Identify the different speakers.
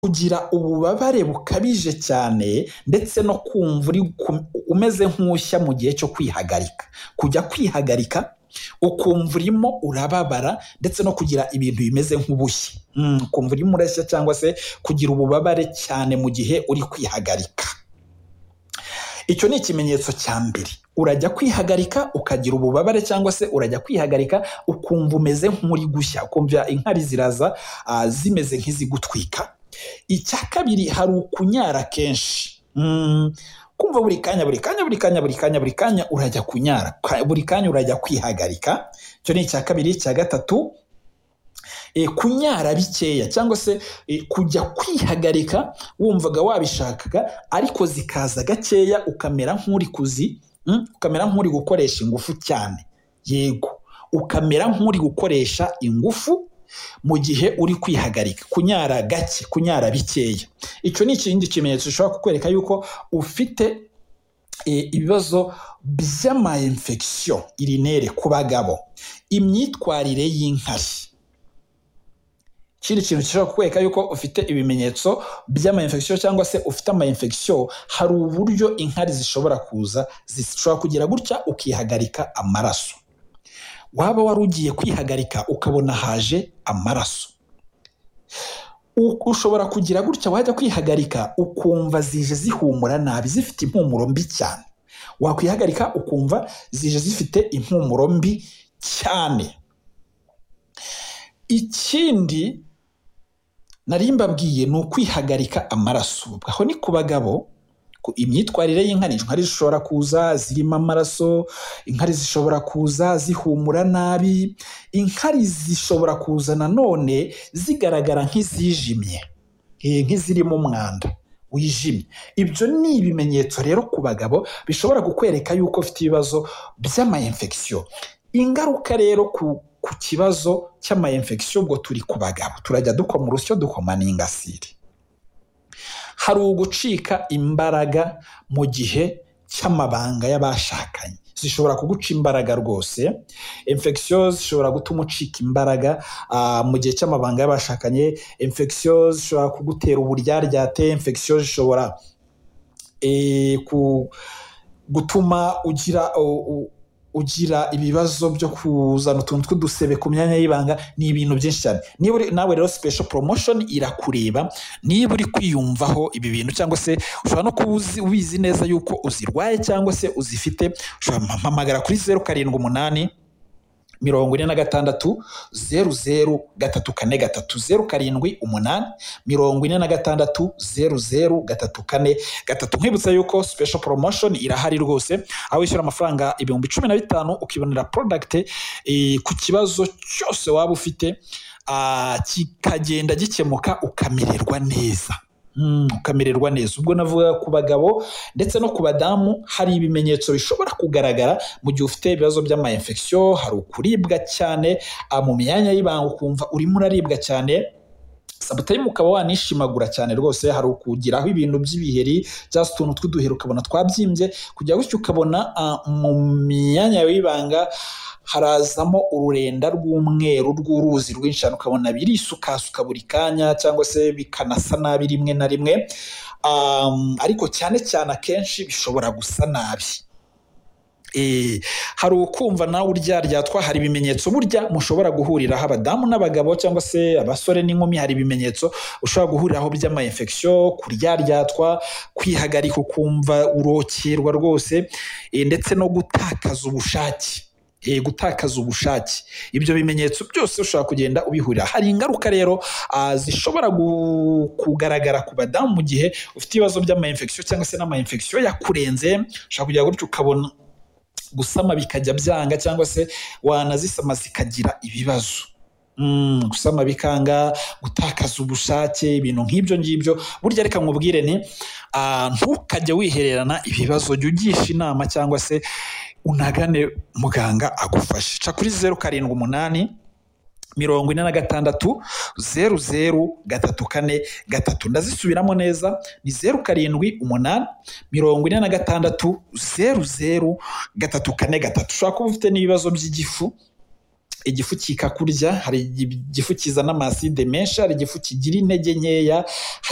Speaker 1: Kugira ububabare bukabije cyane ndetse no kumva umeze nk'ushya mu gihe cyo kwihagarika, kujya kwihagarika ukumva urimo urababara ndetse no kugira ibintu bimeze nk'ubushye, ukumva urimo urashya cyangwa se kugira ububabare cyane mu gihe uri kwihagarika, icyo ni ikimenyetso cya mbere, urajya kwihagarika ukagira ububabare cyangwa se urajya kwihagarika ukumva umeze nk'uri gushya, ukumva inkari ziraza zimeze nk'izigutwika, icya kabiri hari ukunyara kenshi, kumva buri kanya buri kanya buri kanya buri kanya buri kanya urajya kunyara, buri kanya urajya kwihagarika, icyo ni icya kabiri, icya gatatu kunyara bikeya cyangwa se kujya kwihagarika wumvaga wabishakaga ariko zikaza gakeya ukamera nk'uri kuzi, ukamera nk'uri gukoresha ingufu cyane, yego ukamera nk'uri gukoresha ingufu mu gihe uri kwihagarika, kunyara gake, kunyara bikeya, icyo ni ikindi kimenyetso gishobora kukwereka yuko ufite ibibazo by'ama infection urinere ku bagabo, imyitwarire y'inkari, ikindi kintu gishobora kukwereka yuko ufite ibimenyetso by'ama infection cyangwa se ufite ama infection, hari uburyo inkari zishobora kuza zishobora kugira gutya ukihagarika amaraso, waba wari ugiye kwihagarika ukabona haje amaraso, ushobora kugira gutya wajya kwihagarika ukumva zije zihumura nabi zifite impumuro mbi cyane, wakwihagarika ukumva zije zifite impumuro mbi cyane, ikindi nari mbabwiye ni ukwihagarika amaraso, aho ni ku bagabo, imyitwarire y'inkari, inkari zishobora kuza zirimo amaraso, inkari zishobora kuza zihumura nabi, inkari zishobora kuza nanone zigaragara nk'izijimye, nk'izirimo umwanda wijimye, ibyo ni ibimenyetso rero ku bagabo bishobora kukwereka yuko ufite ibibazo by'ama infection, ingaruka rero ku ku kibazo cy'ama infection ubwo turi ku bagabo, turajya dukoma urusyo dukoma n'ingasire, hari ugucika imbaraga mu gihe cy'amabanga y'abashakanye, zishobora kuguca imbaraga rwose, infection zishobora gutuma ucika imbaraga mu gihe cy'amabanga y'abashakanye, infection zishobora kugutera uburyaryate, infection zishobora gutuma ugira ugira ibibazo byo kuzana utuntu tw'udusebe ku myanya y'ibanga, ni ibintu byinshi cyane, niba nawe rero special promotion irakureba, niba uri kwiyumvaho ibi bintu cyangwa se ushobora no kuba ubizi neza yuko uzirwaye cyangwa se uzifite, ushobora guhamagara kuri zeru karindwi umunani mirongo ine na gatandatu zeru zeru gatatu kane gatatu, zeru karindwi umunani mirongo ine na gatandatu zeru zeru gatatu kane gatatu, nkwibutsa yuko special promotion irahari rwose, aho wishyura amafaranga ibihumbi cumi na bitanu ukibonera product ku kibazo cyose waba ufite, kikagenda gikemuka ukamererwa neza, ukamererwa neza, ubwo navuga ku bagabo ndetse no ku badamu hari ibimenyetso bishobora kugaragara mu gihe ufite ibibazo by'ama infection, hari ukuribwa cyane mu myanya y'ibanga ukumva urimo uraribwa cyane, sometimes ukaba wanishimagura cyane rwose, hari ukugiraho ibintu by'ibiheri cyangwa se utuntu tw'uduheri ukabona twabyimbye, kujya gutyo ukabona mu myanya y'ibanga harazamo ururenda rw'umweru rw'uruzi rwinshi cyane, ukabona birisukasuka buri kanya cyangwa se bikanasa nabi rimwe na rimwe, ariko cyane cyane akenshi bishobora gusa nabi, hari ukumva nawe uryaryatwa, hari ibimenyetso burya mushobora guhuriraho abadamu n'abagabo cyangwa se abasore n'inkumi, hari ibimenyetso ushobora guhuriraho by'ama infection, kuryaryatwa, kwihagarika ukumva urokerwa rwose ndetse no gutakaza ubushake, gutakaza ubushake, ibyo bimenyetso byose ushobora kugenda ubihurira, hari ingaruka rero zishobora kugaragara ku badamu mu gihe ufite ibibazo by'ama infection cyangwa se n'ama infection yakurenze, ushobora kugira gutyo ukabona gusama bikajya byanga cyangwa se wanazisama zikagira ibibazo, gusama bikanga, gutakaza ubushake, ibintu nk'ibyo ngibyo, burya reka nkubwire nti ntukajye wihererana ibibazo, jya ugisha inama cyangwa se unagane muganga agufashe, ca kuri zeru karindwi umunani mirongo ine na gatandatu zeru zeru gatatu kane gatatu, ndazisubiramo neza ni zeru karindwi umunani mirongo ine na gatandatu zeru zeru gatatu kane gatatu, ushobora kuba ufite n'ibibazo by'igifu igifu kikakurya hari igifu kizana amaside menshi hari igifu kigira intege nkeya hari